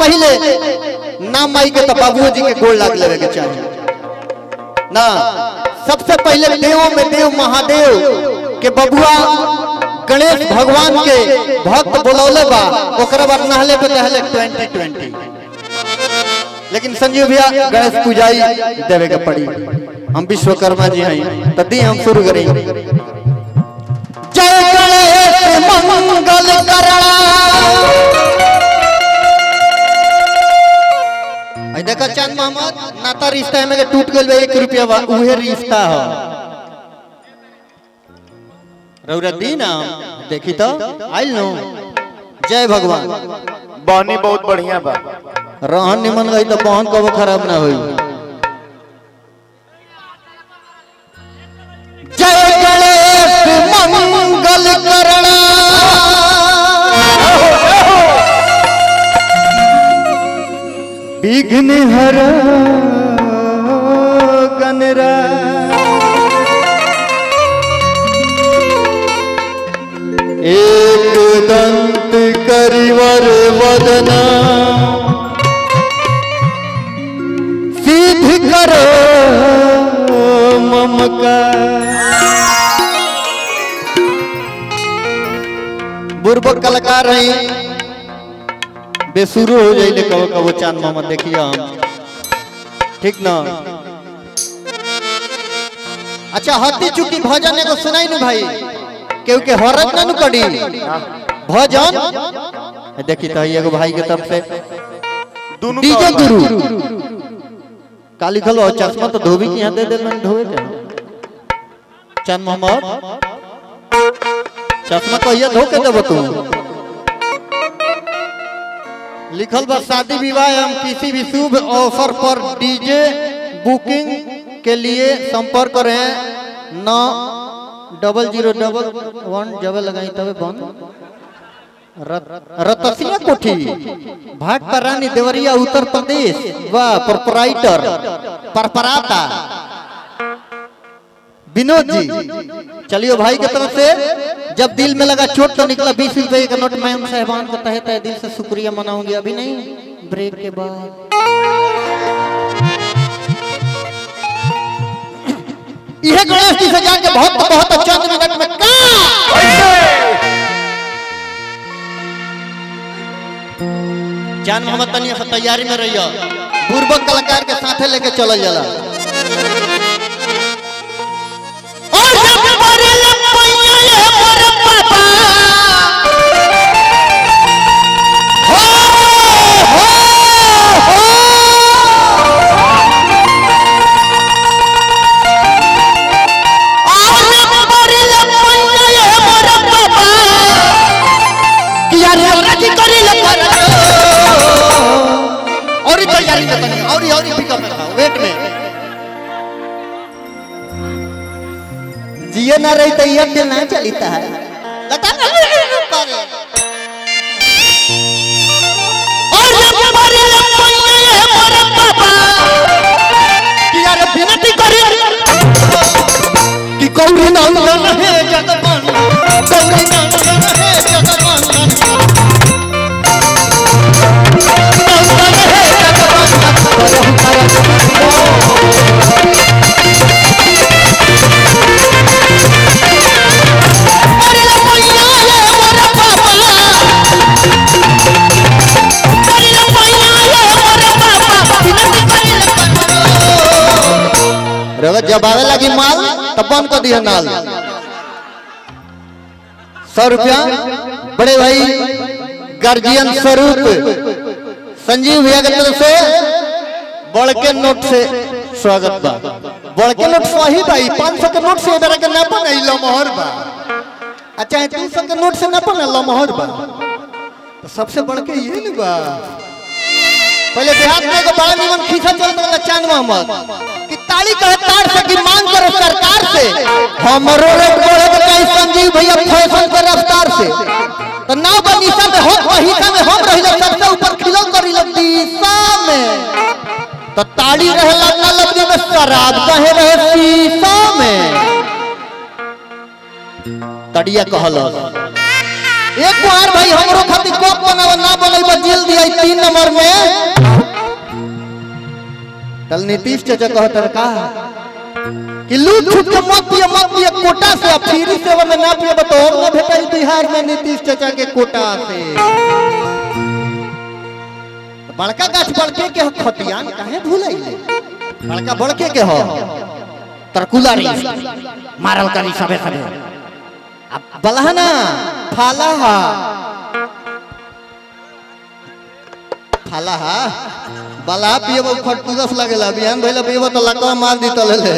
पहले ना माई के तो बाबू जी के गोड़ लाग लेवे के चाहिए ना सबसे पहले देव में देव महादेव के बबुआ गणेश भगवान के भक्त बोलौले बा ओकरा बाद नहले पे नहले 2020 लेकिन संजीव भैया गणेश पूजाई देवे के पड़ी हम विश्वकर्मा जी हैं तभी हम शुरू करेंगे जय गणेश मंगल करणा आई देखा चांद मोहम्मद नाता रिश्ता में के टूट गइल बा 1 रुपया बा उहे रिश्ता ह रौरा दी ना देखी तो आइल नो जय भगवान बहनी बहुत बढ़िया बा रहन निमन गई तो बहन कबो खराब ना होई जय गणेश मंगल करणा विघ्न हर गणरा एक दंत करिवर वदना सिद्ध करो ममका बुर्बक कलाकार रही बेसुरो हो जाइले कबो कबो चांद मोहम्मद देखिए हम ठीक ना अच्छा हती चुकी भजन एगो सुनाई नु भाई केहू के हरत ना नु करी भजन देखी तो एगो भाई के तरफ से दोनों डीजे का गुरु काली खलो चश्मा तो धोबी की यहाँ दे दे मैंने धोए के चंद मोहम्मद चश्मा कहिया धो के देबो तू लिखल बा शादी विवाह एवं किसी भी शुभ अवसर पर डीजे बुकिंग के लिए संपर्क करें नौ डबल जीरो डबल वन जब लगाई तबे बंद रत- रतसिया कोठी भाट रानी देवरिया उत्तर प्रदेश वाह प्रोपराइटर परपराता विनोद जी चलियो भाई के तरफ से जब दिल में लगा चोट तो निकला बीस रुपए का नोट मैम साहबान को तहे तहे दिल से शुक्रिया मनाऊंगी अभी नहीं ब्रेक के बाद यह गणेश जी से जाके बहुत बहुत चंद मिनट में का जान मोहम्मद तनिया से तैयारी में रहियो पूर्वक कलाकार के साथे लेके चलल जाला और जब मरे लपैया ये मोर पापा हो हो हो और जब मरे लपैया ये मोर पापा किया रे राजी करी ले कर और तैयारी में तनी और और पिकअप में था वेट में जिए ना रही तो ये दिल ना चलता है लता ना करे और जब हमारे लपैया ये मोर पापा किया रे विनती करी कि गौरी नंदन हे जगमन गौरी नंदन हे जगमन नंदन हे जगमन अरे लपैया ये मोर पापा अरे लपैया ये मोर पापा विनती करी रगत जब आवे लगी माल तब बंद कर दिया नाल सौ रुपया बड़े भाई गार्जियन स्वरूप संजीव भैया के तरफ से बड़ के नोट से स्वागत बा बड़ के नोट सही भाई पाँच सौ के नोट से इधर के ना बने लमहर बा अच्छा तीन सौ के नोट से ना बने लमहर बा तो सबसे बड़ के ये न बा पहले देहात में एगो बड़ा निमन खींचा चलत वाला चांद मोहम्मद कि ताली कहे तार से कि मांग करो सरकार से हमरो रेट बढ़े के कहीं संजीव भैया फैशन के रफ्तार से तो नाव बनीसा में हो वहीसा में हम रहिला सबसे ऊपर खिलो करी दिशा में तो ताली रहेला न लबनी में शराब कहे रहे शीशा में तड़िया कहल एक बार भाई हमरो खातिर कप बनावा ना बोले बा जेल दिया तीन नंबर में कल नीतीश चाचा कहतर का कि लूट छूट के मत पिए मत पिए कोटा से अब फ्री सेवा में ना पिए तो और ना भेटाई बिहार में नीतीश चाचा के कोटा से बड़का गाछ बड़के के ह खतियान काहे भूलैले बड़का बड़के के हो तरकुला री मारल करी सबे सबे अब बलहना फाला हा फाला हा बला पियब खटपुदस लगेला बिहान भइला पियब तो लकवा मार दी तले ले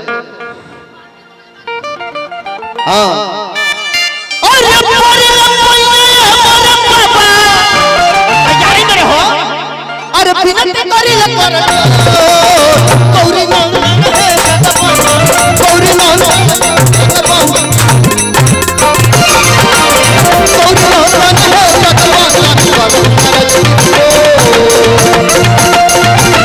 हाँ अरे मोरे लंबैले हमारे पापा तैयारी में रहो अरे बिनती करी ल कर गौरी नो गौरी नो गौरी नो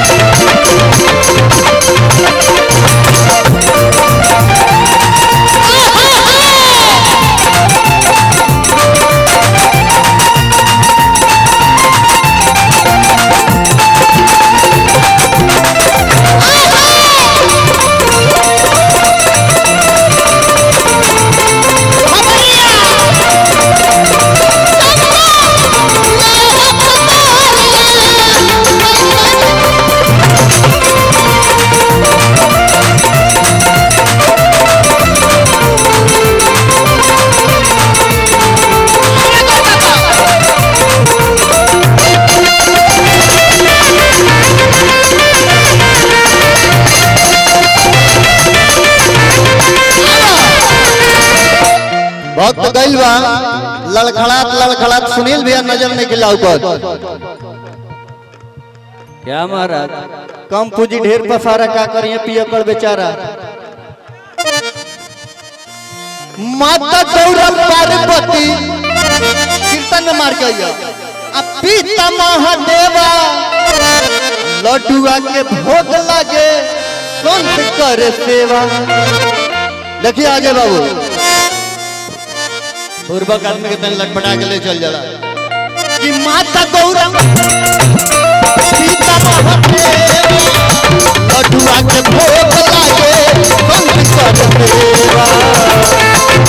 भक्त गइल बा लड़खड़ात लड़खड़ात सुनील भैया नजर नहीं गिलाऊ कर क्या महाराज कम पूंजी ढेर पसारा का करिए पियकड़ बेचारा माता गौरा पार्वती कीर्तन में मार के अब पिता महादेवा लड्डुआ के भोग लागे संत करे सेवा देखिए आगे बाबू पूर्वक आदमी के तन लटपटा के ले चल जाला कि माता गौरा सीता महादेव लड्डुआ के भोग लागे संत कर देवा